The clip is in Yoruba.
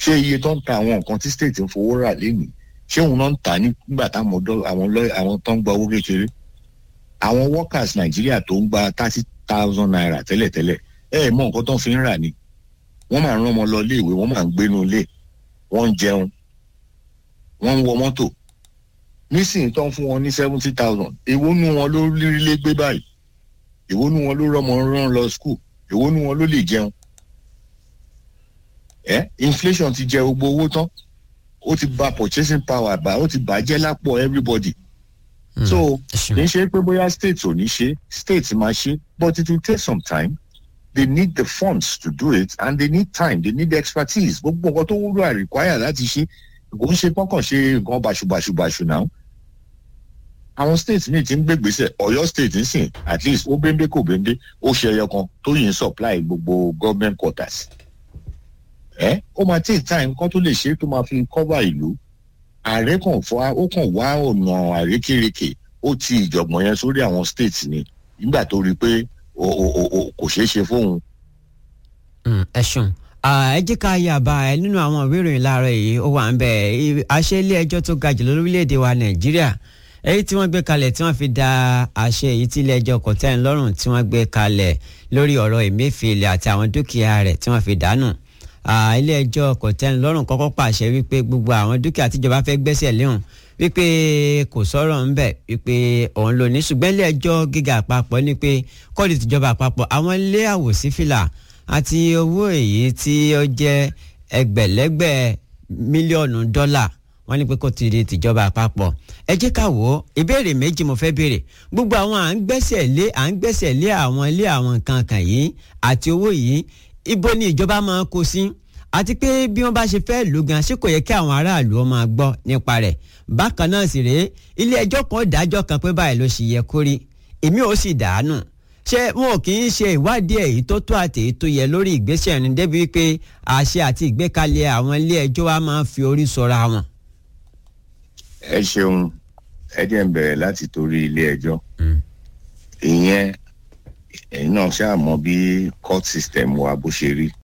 ṣé iye tó ń ta àwọn nǹkan tí state ń fowó rà lénìí ṣé òun náà ń tà nígbà táwọn ọ̀dọ́ àwọn lọ́ọ̀ àwọn tó ń gba owó kékeré àwọn workers nàìjíríà tó ń gba thirty thousand naira tẹ́lẹ̀tẹ́lẹ̀ ẹ ẹ̀ mọ nǹkan tó ń fi ń rà ni wọ́n máa ń rán ọmọ lọ iléèwé wọ́n máa ń gbénu ilé wọ́n ń jẹun wọ́n ń wọ mọ́tò nísìnyí tó ń fún wọn ní seventy thousand èwo nu wọn ló rí lé gbé báyìí èwo nu wọn ló rọmọ rán lọ school èwo nu wọn ló lè jẹun ẹ inflation ti jẹ gbogbo owó tán ó ti bà purchasing power bá ó ti bàjẹ́ lápò everybody so kì í ṣe pé bóyá state ò ní ṣe state máa ṣe but it will take some time they need the funds to do it and they need time they need expertise gbogbo nǹkan tó wúlò àríkwáyà láti ṣe kò ń ṣe kọ́kàn ṣe nǹkan bàṣubàṣubàṣu náà àwọn state míì ti ń gbé gbèsè Ọ̀yọ́ state ń sìn at least ó bẹ́ńbẹ́ kò bẹ́ńbẹ́ ó ṣe ẹyọ kan tó yìí ń supply gbogbo government quarters ẹ ó máa take time kán tó lè ṣe tó máa fi cover ìlú ààrẹ kan fọ ó kàn wá ọ̀nà àrékèrèkè ó ti ìjọ̀gbọ̀n yẹn sórí àwọn state ni nígbà tó rí i pé kò ṣeé ṣe fóun. ẹ ṣeun ẹ jẹ́ ká yà bá ẹ nínú àwọn ìwé ìròyìn láàárọ̀ yìí ó wà ń bẹ̀ àṣẹ ilé ẹjọ́ tó ga jùlọ lórílẹ̀‐èdè wa nàìjíríà èyí tí wọ́n gbé kalẹ̀ tí wọ́n fi da àṣẹ èyí tí ilé ẹjọ́ kòtẹ́nlọ́rùn tí wọ́n gbé kalẹ̀ lórí ọ̀rọ̀ Emefiele àti àwọn dúkìá rẹ̀ tí wọ́n fi dànù ilé ẹjọ́ kòtẹ́nlọ́rùn kọ́kọ́ pàṣẹ wípé gbogbo àwọn dúkìá tíjọba fẹ́ gbẹ́sẹ̀ léhùn wípé kò sọ̀rọ̀ ńbẹ̀ wípé òun ló ní ṣùgbọ́n ilé ẹjọ́ gíga àpapọ̀ ní pé kọ́ọ̀dù tìjọba àpapọ̀ àwọn ilé àwòsífìlà àti owó èyí tí ó jẹ́ ẹgbẹ̀lẹ́gbẹ̀ mílíọ̀nù dọ́là wọ́n ní pé kó ti di tìjọba àpapọ̀ ẹ jẹ́ ká wò ó ìbéèrè méjì mo fẹ́ béèrè gbogbo àwọn à ń gbẹ́sẹ̀ lé à ń gbẹ́sẹ̀ lé àwọn ilé àwọn nǹkan kan yìí àti owó yìí ibo ni ìjọba máa kó sí àti pé bí wọ́n bá ṣe fẹ́ lò gan ṣé kò yẹ kí àwọn aráàlú ó máa gbọ́ nípa rẹ̀ bákan náà sì rèé ilé ẹjọ́ kan dájọ́ kan pé báyìí ló ṣì yẹ kó rí èmi ò sì dàánù ṣé wọn ò kì í ṣe ìwádìí èyí tó tó àti èyí tó yẹ lórí ìgbésẹ̀ ẹni débi wípé àṣẹ àti ìgbékalẹ̀ àwọn ilé ẹjọ́ wa máa ń fi orí sọra wọn. ẹ ṣeun ẹ jẹ́ ń bẹ̀rẹ̀ láti torí ilé ẹjọ́ ìyẹn ẹ̀yin náà ṣáà mọ̀ bí court system wa bó ṣe rí